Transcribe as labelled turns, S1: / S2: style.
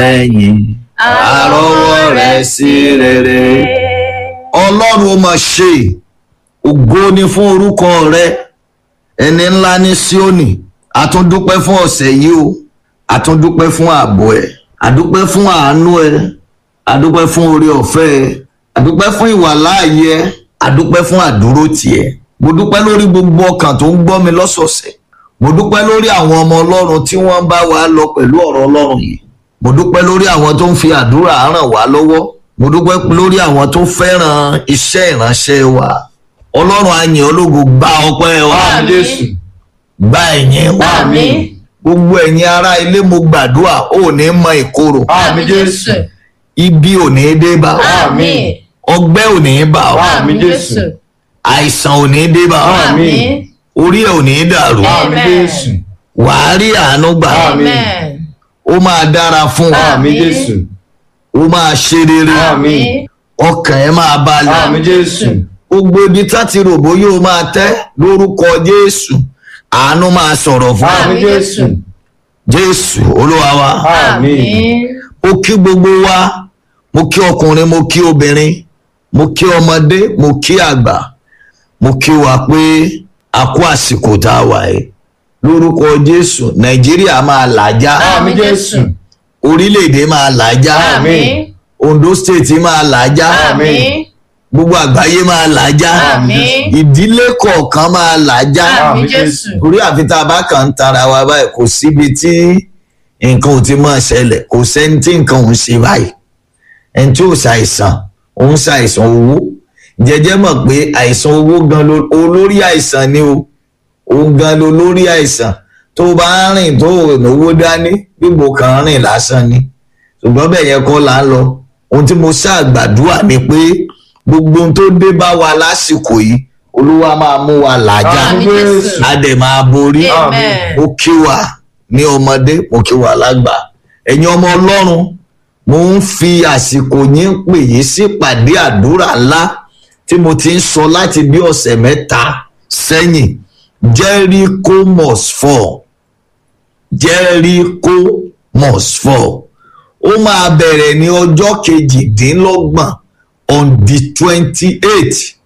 S1: ẹ̀yìn àrọ́wọ́ rẹ̀ sí rere. ọlọ́run ó máa ṣe ògo ni fún orúkọ rẹ ẹni ńlá ní Síónì àtúndúpẹ́ fún ọ̀sẹ̀ yìí o àtúndúpẹ́ fún ààbò ẹ̀ àdúpẹ́ fún àánú ẹ̀ àdúpẹ́ fún oore ọ̀fẹ́ ẹ̀ àdúpẹ́ fún ìwàláàyè ẹ̀ àdúpẹ́ fún àdúró tiẹ̀ mo dúpẹ́ lórí gbogbo ọkàn tó ń gbọ́ mi lọ́sọ̀ọ̀sẹ̀ mo dúpẹ́ lórí àwọn ọmọ ọlọ́run tí wọ́n bá wa lọ pẹ̀lú ọ̀rọ̀ ọlọ́run yìí mo dúpẹ́ lórí àwọn tó ń fi àdúrà ràn wá lọ́wọ́ mo dúpẹ́ lórí àwọn tó fẹ́ràn iṣẹ́ ìránṣẹ́ wa ọlọ́run á yìn ológo gba ọpẹ́ wa
S2: Àmín Jésù.
S1: gba ẹ̀yìn wa
S2: Àmín.
S1: gbogbo ẹ̀yin ará ilé mo gbàdúrà ò ní mọ ìkorò
S2: Àmín Jésù.
S1: ibi ò ní dé bá ọ
S2: Àmín.
S1: ọgbẹ́ ò ní bá ọ
S2: Àmín Jésù.
S1: àìsàn ò ní dé bá ọ
S2: Àmín.
S1: orí ẹ̀ ò ní dàrú
S2: Àmín Jésù.
S1: wàá rí àánú gbà
S2: Àmín.
S1: ó máa dára fún ọ
S2: Àmín Jésù.
S1: ó máa ṣe rere
S2: Àmín.
S1: ọkàn ẹ máa balẹ̀
S2: Àmín Jésù.
S1: gbogbo ibi tá ti ròbó yóò máa tẹ́ lórúkọ Jésù àánú máa sọ̀rọ̀ fún ọ
S2: Àmín Jésù.
S1: Jésù olúwa wa
S2: Àmín.
S1: mo kí gbogbo wa mo kí ọkùnrin mo kí obìnrin mo kí ọmọdé mo kí àgbà mo kí wa pé a kú àsìkò tá a wà yìí lórúkọ Jésù Nàìjíríà máa làjá
S2: Àmín Jésù.
S1: orílẹ̀-èdè máa làjá
S2: Àmín.
S1: Ondo State máa làjá
S2: Àmín.
S1: gbogbo àgbáyé máa làjá
S2: Àmín.
S1: ìdílé kọ̀ọ̀kan máa làjá
S2: Àmín Jésù.
S1: orí àfi tá a bá kàn ń tara wa báyìí kò síbi tí nǹkan ò ti máa ṣẹlẹ̀ kò sẹ́ni tí nǹkan ò ń ṣe báyìí ẹni tí ò ṣàìsàn ò ń ṣàìsàn owó jẹjẹ mọ̀ pé àìsàn owó gan ló olórí àìsàn ni o òun gan ló lórí àìsàn tó bá ń rìn tó ò náwó dání gbígbó kan rìn lásán ni ṣùgbọ́n bẹ́ẹ̀ yẹn kọ́ là ń lọ ohun tí mo ṣàgbàdúrà ni pé gbogbo ohun tó dé bá wa lásìkò yìí olúwa máa mú wa làjà
S2: Àmín Jésù.
S1: a dẹ̀ máa borí
S2: Amen.
S1: mo kí wa ní ọmọdé mo kí wa lágbà ẹ̀yin ọmọ ọlọ́run mo ń fi àsìkò yín pè yín sí pàdé àdúrà ńlá tí mo ti ń sọ láti bí ọ̀sẹ̀ mẹ́ta sẹ́yìn Jericho must fall Jericho must fall ó máa bẹ̀rẹ̀ ní ọjọ́ kejìdínlọ́gbọ̀n on the twenty eight